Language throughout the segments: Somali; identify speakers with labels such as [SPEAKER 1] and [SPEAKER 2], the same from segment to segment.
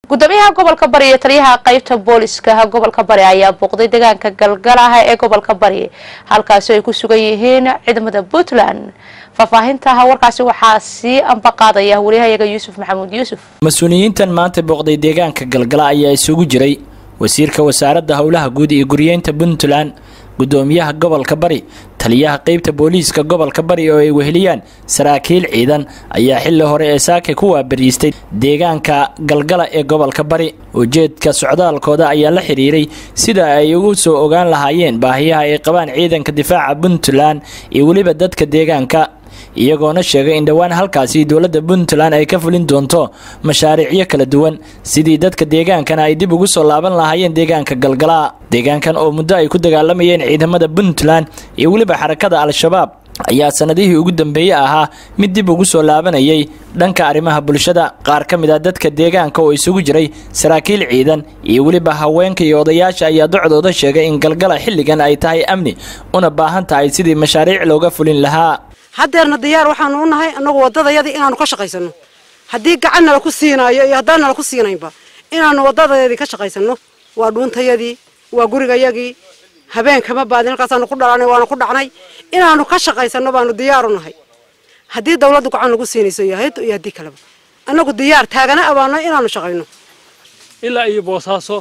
[SPEAKER 1] gudoomiyaha gobolka bari iyo taliyaha qeybta booliska gobolka bari ayaa booqday deegaanka galgalaha ee gobolka bari halkaasi ay ku sugan yihiin ciidamada puntland faahfaahinta warkaasi waxaa sii ambaqaadaya wariyahayaga yuusuf maxamuud yuusuf
[SPEAKER 2] mas-uuliyiintan maanta booqday deegaanka galgala ayaa isugu jiray wasiirka wasaaradda howlaha guud iyo guriyeynta puntland gudoomiyaha gobolka bari taliyaha qeybta booliiska gobolka bari oo ay weheliyaan saraakiil ciidan ayaa xilli hore ee saaka ku waabariistay deegaanka galgala ee gobolka bari ujeedka socdaalkooda ayaa la xiriiray sida ay ugu soo ogaan lahaayeen baahiyaha ay qabaan ciidanka difaaca puntland iyo weliba dadka deegaanka iyagoona sheegay in dhowaan halkaasi dowladda puntland ay ka fulin doonto mashaariicyo kala duwan sidii dadka deegaankana ay dib ugu soo laaban lahaayeen deegaanka galgala deegaankan oo muddo ay ku dagaalamayeen ciidamada puntland iyo weliba xarakada al-shabaab ayaa sanadihii ugu dambeeyey ahaa mid dib ugu soo laabanayay dhanka arrimaha bulshada qaar ka mid ah dadka deegaanka oo isugu jiray saraakiil ciidan iyo weliba haweenka iyo odayaasha ayaa docdooda sheegay in galgala xilligan ay tahay amni una baahan tahay sidii mashaariic looga fulin lahaa
[SPEAKER 3] haddeerna diyaar waxaanu u nahay annagu waddadayadii inaanu ka shaqaysano haddii gacan nala ku siinaayo iyo haddaan nala ku siinaynba inaanu waddadayadii ka shaqaysano waa dhuuntayadii waa gurigayagii habeenkama baadin halkaasaanu ku dhalanay waanu ku dhacnay inaanu ka shaqaysano baanu diyaar u nahay haddii dawladdu gacan nagu siinayso iyo hayaddu iyo haddii kaleba annagu diyaar taagana abaano inaanu shaqayno
[SPEAKER 4] ilaa iyo boosaaso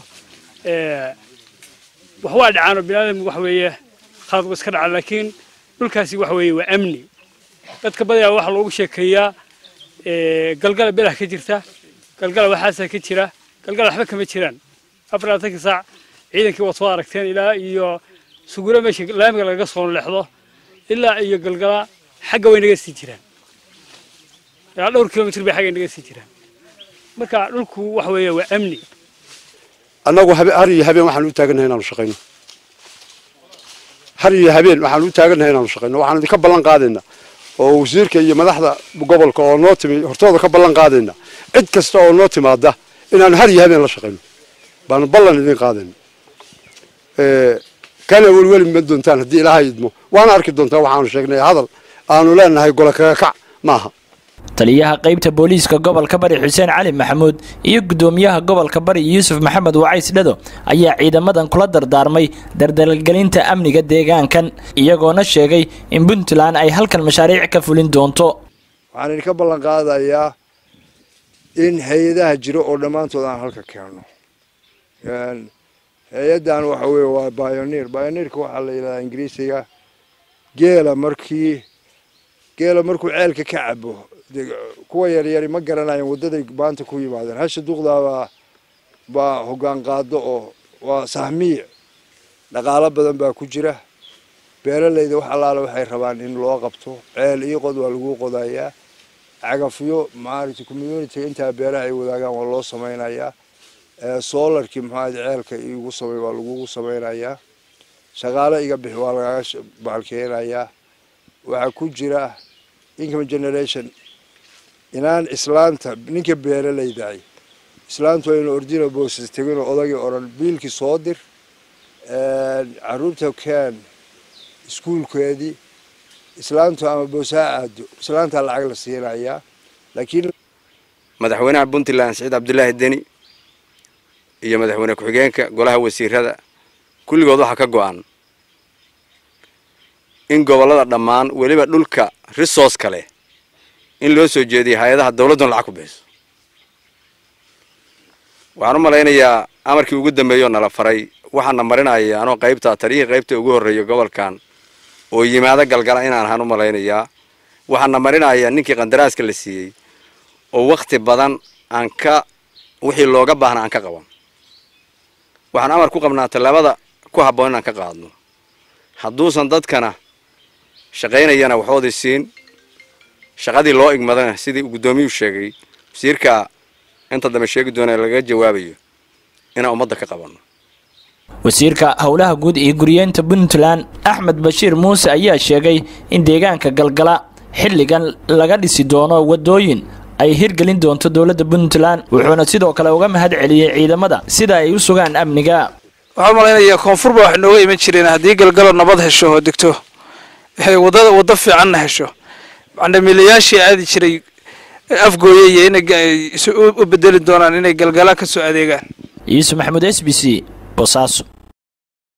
[SPEAKER 4] wax waa dhacaano biniaadamku wax weeye khalad iska dhaca laakiin dhulkaasi wax weeye waa amni dadka badayaa waxaa loogu sheekeeyaa galgala belah ka jirta galgala waxaasaa ka jira galgala waxba kama jiraan afar labaatanka saac ciidankii waad soo aragteen ilaa iyo suguro meesha laamiga lagaga soo leexdo ilaa iyo galgala xagga way naga sii jiraan ilaa dhowr kilomitr bay xagga naga sii jiraan marka dhulku wax weeye waa amni
[SPEAKER 5] annagu har iyo habeen waxaan u taagannahay inaanu shaqayno har iyo habeen waxaan u taagannahay inaanu shaqayno waxaan idinka ballan qaadaynaa oo wasiirka iyo madaxda gobolka oo noo timi hortooda ka ballan qaadaynaa cid kasta oo noo timaada inaanu har iyo habeen la shaqayno baanu ballan idin qaadayna kana welweli ma doontaan haddii ilaahay idmo waana arki doontaa waxaanu sheegnay hadal aanu leenahay gola kaga kac maaha
[SPEAKER 2] taliyaha qeybta booliiska gobolka bari xuseen cali maxamuud iyo gudoomiyaha gobolka bari yuusuf maxamed wacays dhado ayaa ciidamadan kula dardaarmay dardalgelinta amniga deegaankan iyagoona sheegay in puntland ay halkan mashaariic ka fulin doonto
[SPEAKER 6] waxaan idinka ballan qaadayaa in hay-adaha jiro oo dhammaantood aan halka keenno hay-addan waxa weeye waa bioneer bioneerka waxaa la yidhahdaa ingiriisiga geela markii geela markuu ceelka ka cabo kuwa yaryari ma garanayan waddaday maanta ku yimaadeen hasha duqdaabaa baa hoggaan qaado oo waa sahmiic dhaqaalo badan baa ku jira beeralayda wax allaale waxay rabaan in loo qabto ceel iyo qod waa lagu qodayaa cagafyo maaragtay community intaa beeraha ay wadaagaan waa loo samaynayaa solarkii maxaad ceelka igu samay waa lagugu samaynayaa shaqaale iga bixi waa lagaga baalkeenayaa waxaa ku jira income generation inaan islaanta ninka beeralaydahay islaantu aynu ordina boosas teginoo odagii odhan biilkii soo dir caruurta keen iskuulkeedii islaantu ama boosaa aado islaantaa lacag la siinayaa laakiin
[SPEAKER 7] madaxweynaha puntland saciid cabdulaahi deni iyo madaxweyne ku-xigeenka golaha wasiirada kulligood waxaa ka go-an in gobollada dhammaan weliba dhulka resource kale in loo soo jeediyo hay-adaha dawladduna lacag ku bixiso waxaan u malaynayaa amarkii ugu dambeeyoo nala faray waxaana marinaya anoo qaybta taliyihii qaybta ugu horreeya gobolkan oo yimaado galgala inaan ahaan u malaynayaa waxaana marinaya ninkii qandaraaska la siiyey oo wakti badan aan ka wixii looga baahna aan ka qaban waxaan amar ku qabnaa tallaabada ku habboon inaan ka qaadno hadduusan dadkana shaqaynayana waxoodii siin shaqadii loo igmadana sidii guddoomiyuu sheegay wasiirka inta dambe sheegi doona laga jawaabayo inaan ummadda ka qabanno
[SPEAKER 2] wasiirka howlaha guud iyo guriyeynta puntland axmed bashiir muuse ayaa sheegay in deegaanka galgala xilligan laga dhisi doono wadooyin ay hirgelin doonto dowladda puntland wuxuuna sidoo kale uga mahad celiyey ciidamada sida ay u sugaan amniga
[SPEAKER 8] waxaan malaynayaa koonfurba wax nooga iman jireen haddii galgalo nabad hesho oo degto wadada waddo fiicanna hesho macndamiilayaashii aadi jiray afgooye iyo inay ga- isu- u bedeli doonaan inay galgala ka soo adeegaan
[SPEAKER 2] yuusuf maxamuud s b c bosaaso